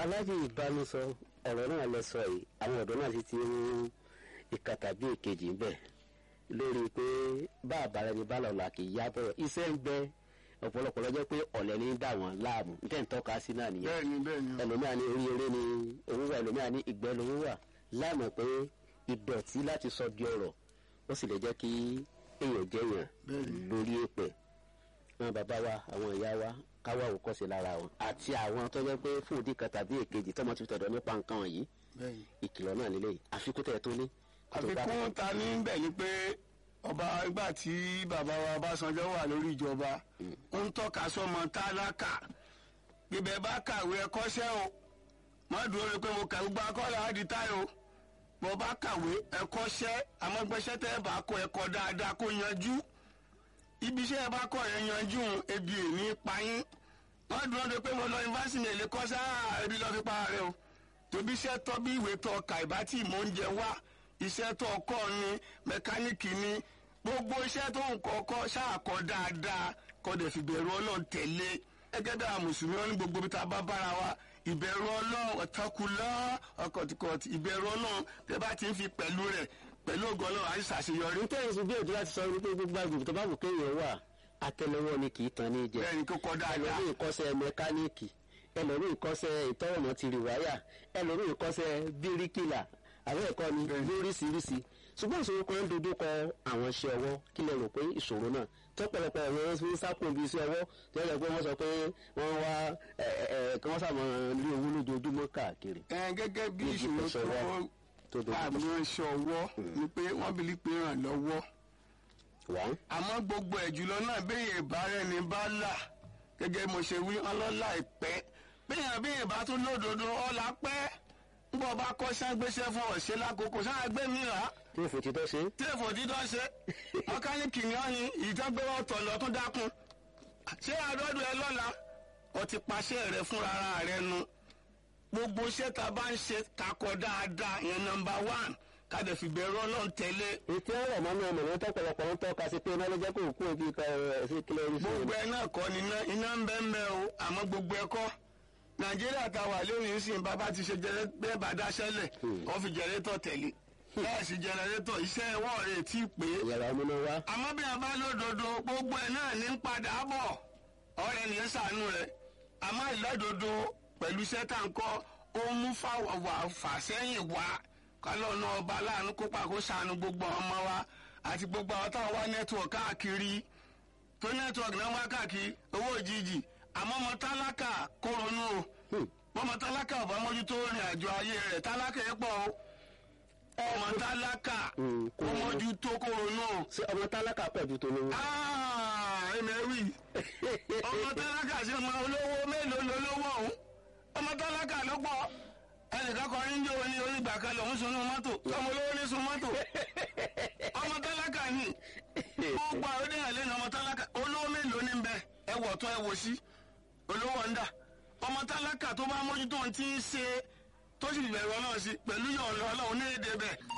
alájì ìbánusọ ọ̀rọ̀ náà lẹ sọ yìí àwọn ọ̀dọ́ náà sì ti ń ìka tàbí èkejì ń bẹ̀ lórí pé bá àbára ẹni bá lọ́la kì í yá bọ̀rọ̀ iṣẹ́ ń bẹ ọ̀pọ̀lọpọ̀ lọ́jọ́ pé ọ̀lẹ́ ní í dà wọ́n láàmú nítorí ń tọ́ka sí náà nìyẹn bẹ́ẹ̀ni bẹ́ẹ̀ni o. ẹlòmíà ní orí eré ni owó wà ẹlòmíà ní ìgbẹ́ lówó wà láàmú pé ìdọ̀tí láti sọ di ọ̀rọ̀ ó sì lè jẹ́ kí èèyàn jẹ́yàn Bẹ́ẹ̀ni. lórí èpè àwọn bàbá wa àwọn ìyá wa káwá òkọ́sí lára wọn àti àwọn tó jẹ́ pé fún òdì kan tàbí èkejì tọ́mọ ti tọ̀dọ̀ nípa nǹkan wọ̀nyí bẹ́ẹ̀ni. ìkìlọ̀ náà lélẹ̀ àfikún tẹ̀ tó ní. kó tó bá- àfikún ta ní bẹ̀ ni pé ọba ìgbà tí bàbá wa Ọbásanjọ́ wà lórí ìjọba ó ń tọ́ka sọ́mọ tálákà bíbẹ̀ bá kàwé ẹ̀kọ́ṣẹ́ o má dúró rí pé mo kà gbogbo akọ́lẹ̀ á di táyò bó bá kàwé ẹ̀kọ́ṣẹ́ àmọ́gbẹ́sẹ́ tẹ́ ẹ bá kọ́ ẹ̀kọ́ dáadáa kó yanjú ibi iṣẹ́ ẹ bá kọ́ ẹ yanjú ebi èmi payín má dúró rí pé mo lọ yunifásitì ní èlé kọ́ṣẹ́ àá ebi lọ́ọ́ fi pa rẹ o tóbi iṣẹ́ tọ́ bí ìwé tọ́ ka ìbá tí mò ń jẹ wá iṣẹ́ tó kọ́ ni mẹkáníìkì ni gbogbo iṣẹ́ tó ń kọ́kọ́ ṣáàkọ́ dáadáa kọ́ dẹ̀ fi bẹ̀rù ọlọ́run tẹ̀lé gẹ́gẹ́ bí àwọn mùsùlùmí wọn ní gbogbo bí ta bá bára wa ìbẹ̀rù ọlọ́run ọ̀tọ́kùlọ́ ọkọ̀tìkọ̀tì ìbẹ̀rù ọlọ́run tẹ́ bá ti ń fi pẹ̀lú rẹ̀ pẹ̀lú ògo ọlọ́run àti ṣàṣeyọrí nítorí ìsìn bí òjò láti sọ wípé gbogbo àgbègbè tó bá wù kéèyàn wà àtẹ́lẹwọ́ ni kì í tan ní jẹ bẹ́ẹ̀ ni kó kọ́ dáadáa ẹlòmíì kọ́ṣẹ́ mẹkáníìkì ẹlòmíì kọ́ṣẹ́ ìtọ́wọ̀nà ti rí wáyà ẹlòmíì kọ́ṣẹ́ bíríkìlà àwọn ẹ̀kọ́ ni Bẹ́ẹ̀ni. lóríṣiríṣi ṣùgbọ́n ìṣòro kan ń dojú kọ àwọn iṣẹ́ ọwọ́ kí lè rò pé ìṣòro náà tọ́pọ̀lọpọ̀ àwọn ń sápò bí iṣẹ́ ọwọ́ tó yẹ pé wọ́n sọ pé wọ́n wá ẹ ẹ ẹ kí wọ́n sàmọ́ ní owó lójoojúmọ́ káàkiri ẹ gẹ́gẹ́ bí Níbi ìṣòro ìṣọwọ́ tó tó dojú kọ. àwọn ṣọwọ́ ni pé wọ́n bí pé ràn lọ́wọ́ wọ́n àmọ́ gbogbo ẹ̀ jùlọ náà béèyàn ìbára ẹni bá là gẹ́gẹ́ mo ṣe wí ọlọ́lá ìpẹ́ béèyàn béèyàn bá tún lódodo ọ̀la pẹ́ ńgbọ́ bá kọ́ sáńgbéṣẹ́ fún ọ̀ṣẹ́ lákòókò sáàgbé mi rà á tí èfò ti tọ́ ṣe téèfù dídán ṣe mọ́kánìkì ni wọ́n ní ìtọ́gbé ọ̀tọ̀ lọ tún dákun ṣé àdọ́dún ẹ lọ́la ó ti paṣẹ rẹ fúnra ara rẹ nu gbogbo iṣẹ́ tá a bá ń ṣe kakọ dáadáa yẹn nọmba one ká dẹ̀ fi bẹ̀rù ọlọ́run tẹ̀lé ètò ọ̀rọ̀ mọ́nú ọmọ ìwọ́n tọ́pọ̀lọpọ̀ ń tọ́ka sí pé iná ló jẹ́ kó kú òbí ká ẹ̀ sí kílẹ̀ orí fún gbogbo ẹ náà kọ́ ni iná iná ń bẹ́ ń bẹ́ o àmọ́ gbogbo ẹ kọ́ nàìjíríà ta wà lónìí ń sìn bàbá ti ṣe jẹrẹ bẹ́ẹ̀ bá dáṣẹ́lẹ̀ wọ́n fi jẹrẹtọ̀ tẹ̀lé bẹ́ẹ̀ sì jẹrẹtọ̀ iṣẹ́ ẹ̀wọ̀n rẹ̀ tí ì pé ìyàrá ọmọ wá àmọ́ bí a bá lódodo gbogbo ẹ̀ náà ní ń padà bọ̀ ọ̀rẹ́ ní sànú rẹ̀ àmọ́ ìlọ́dodo pẹ̀lú iṣẹ́ tá ń kọ́ ó mú fàwà fàsẹ́yìn wá kálọ̀ náà ọba aláàánú kópa kó sànú gbogbo ọmọ wa àti gbogbo àwọn táwọn wá nẹ́tíwọ̀kì káàkiri tó nẹ́tíwọ̀kì náà wá káàkiri owó òjijì àmọ́ ọmọ tálákà kó ronú o ọmọ tálákà ọba mójútó rìn àjò ayé rẹ̀ tálákà yẹn pọ̀ o ọmọ tálákà Mm, kó kó ronú. mójútó kó ronú o ṣé ọmọ tálákà pọ̀ ju tó lówó. ẹmẹ̀wì ọmọ tálákà sí ọmọ olówó mélòó lolówó ọ̀hún ọmọ tálákà ló pọ̀ ẹnìkan kan ní jẹ́ oní onígbà kan lòún sunú mọ́tò ọmọ olówó ní sun mọ́tò ọmọ tálákà ni gbogbo àwọn oníyàn lẹ́nu ọmọ tálákà olówó mélòó ní bẹ ẹ wọ̀ tún ẹ wò sí olówó ń dà ọmọ tálákà tó bá mójútó ohun tí ń ṣe tó sì bẹ̀rù ọlọ́run sí pẹ̀lú yọ̀ọ̀lọ́ ọlọ́run ní èdè bẹ́ẹ̀